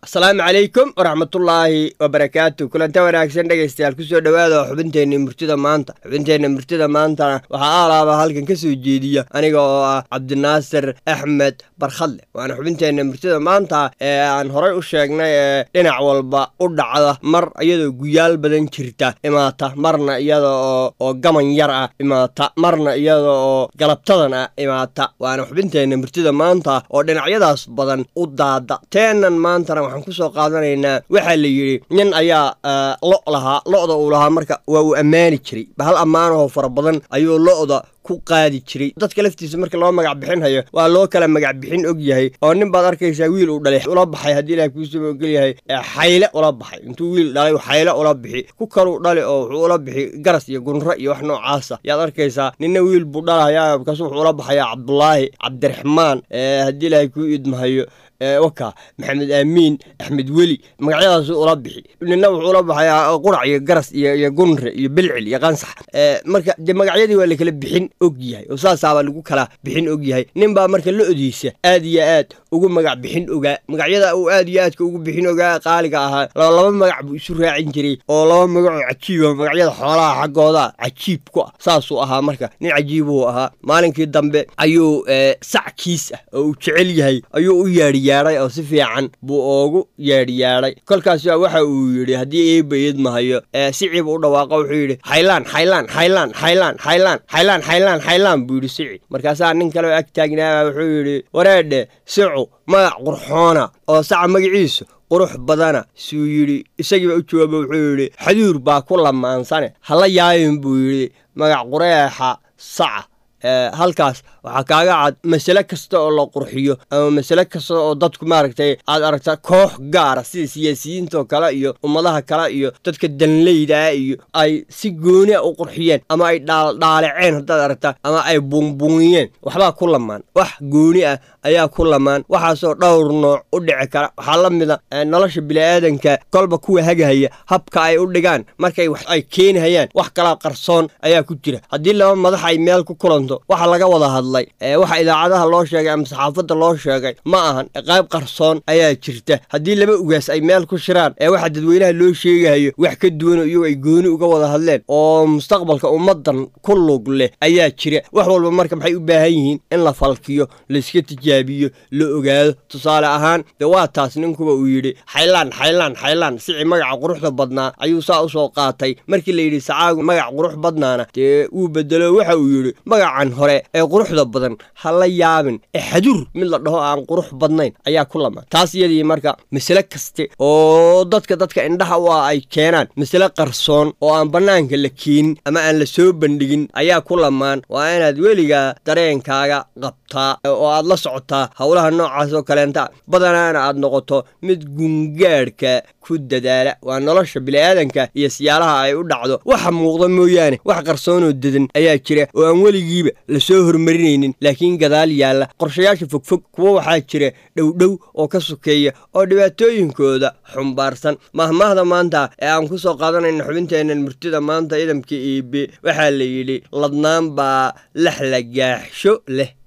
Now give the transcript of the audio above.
asalaamu calaykum waraxmatullaahi wabarakaatu kulanta wanaagsan dhegaystayaal kusoo dhowaada xubinteenna murtida maanta xubinteenna murtida maantana waxaa aalaaba halkan ka soo jeediya aniga oo ah cabdinaasir axmed barkhadle waana xubinteenna murtida maanta ee aan horay u sheegnay ee dhinac walba u dhacda mar iyadoo guyaal badan jirta imaata marna iyada oo oo gaman yar ah imaata marna iyada oo galabtadan ah imaata waana xubinteenna murtida maanta oo dhinacyadaas badan u daada teenan maantana waxaan kusoo qaadanaynaa waxaa la yidhi nin ayaa lo lahaa lo'da uu lahaa marka waa uu ammaani jiray bahal ammaanahoo fara badan ayuu lo'da ku qaadi jiray dadka laftiisa marka loo magac bixinhayo waa loo kala magac bixin og yahay oo nin baad arkaysaa wiil uu dhalay ula baxay haddii ilaah kuusaba ogol yahay xayle ula baxay intuu wiil dhalay xayle ula bixi ku kaluu dhali oo wuxuu ula bixi garas iyo gunro iyo wax noocaasa yaad arkaysaa ninna wiil buu dhalahaya markaasu wuxuu ula baxayaa cabdulaahi cabdiraxmaan haddii ilaahay kuu idmahayo waka maxamed aamiin axmed weli magacyadaasu ula bixi nina wuxuu ula baxayaa qurac iyo garas iyo gunre iyo bilcil iyo qansax marka dee magacyadii waa lakala bixin og yahay oo saasaabaa lagu kala bixin og yahay nin baa marka lo-diisa aad iyo aad ugu magac bixin ogaa magacyada uu aad iyo aadka ugu bixin ogaa qaaliga ahaa laba magac buu isu raacin jiray oo laba magacoo cajiiba magacyada xoolaha xaggooda cajiib ku ah saasuu ahaa marka nin cajiibuu ahaa maalinkii dambe ayuu sac kiis ah oo uu jecel yahay ayuu u yeedhi yaadhay oo si fiican buu oogu yeedhyaadhay kolkaas waxa uu yidhi haddii eeba idmahayo siciib u dhawaaqa wuxuu yidhi xaylaan xaylaan xaylaan xaylaan xaylaan xaylaan xaylaan xaylaan buu yidhi sici markaasaa nin kale oo ag taagnaaba wuxuu yidhi wareedhe sicu magac qurxoona oo saca magaciisu qurux badana suu yidhi isagiiba u jawaaba wuxuu yidhi xaduur baa ku lamaansane hala yaabin buu yidhi magac qureexa saca halkaas waxaa kaaga cad masale kasta oo la qurxiyo ama masale kasta oo dadku maaragtay aad aragta koox gaara sida siyaasiyiintaoo kale iyo ummadaha kale iyo dadka danleydaa iyo ay si goonia u qurxiyeen ama ay dhaaldhaaleceen haddaad aragta ama ay buunbuuniyeen waxbaa ku lamaan wax gooni ah ayaa ku lamaan waxaasoo dhowr nooc u dhici kara waxaa la mida nolosha bini'aadanka kolba kuwa hagahaya habka ay u dhigaan markay wax ay keenihayaan wax kalaa qarsoon ayaa ku jira haddii laba madax ay meel ku kulanto waxa laga wada hadlay waxa idaacadaha loo sheegay ama saxaafadda loo sheegay ma ahan qayb qarsoon ayaa jirta haddii laba ugaas ay meel ku shiraan ee waxa dadweynaha loo sheegahayo wax ka duwan oo iyagu ay gooni uga wada hadleen oo mustaqbalka ummaddan ku lug leh ayaa jira wax walba marka maxay u baahan yihiin in la falkiyo layska tijaabiyo la ogaado tusaale ahaan dee waa taas ninkuba uu yidhi xaylaan xaylaan xaylaan sici magaca quruxda badnaa ayuu saa u soo qaatay markii la yidhi sacaagu magac qurux badnaana dee wuu bedelo waxa uu yidhi magacan hore ee quruxda badan ha la yaabin ee xaduur mid la dhaho aan qurux badnayn ayaa ku lamaan taas iyadii marka masale kaste oo dadka dadka indhaha u ah ay keenaan masale qarsoon oo aan bannaanka la keenin ama aan la soo bandhigin ayaa ku lamaan waa inaad weligaa dareenkaaga qabtaa oo aad la socotaa howlaha noocaas oo kaleenta badanaana aad noqoto mid gungaadhka ku dadaala waa nolosha bini'aadanka iyo siyaalaha ay u dhacdo waxa muuqda mooyaane wax qarsoonoo dedan ayaa jira oo aan weligiiba la soo hormarinaynin laakiin gadaal yaalla qorshayaasha fogfog kuwo waxaa jira dhowdhow oo ka sokeeya oo dhibaatooyinkooda xumbaarsan mahmaahda maanta ee aan ku soo qaadanayna xubinteennan murtida maanta idamka iibe waxaa la yidhi ladnaan baa lax la gaaxsho leh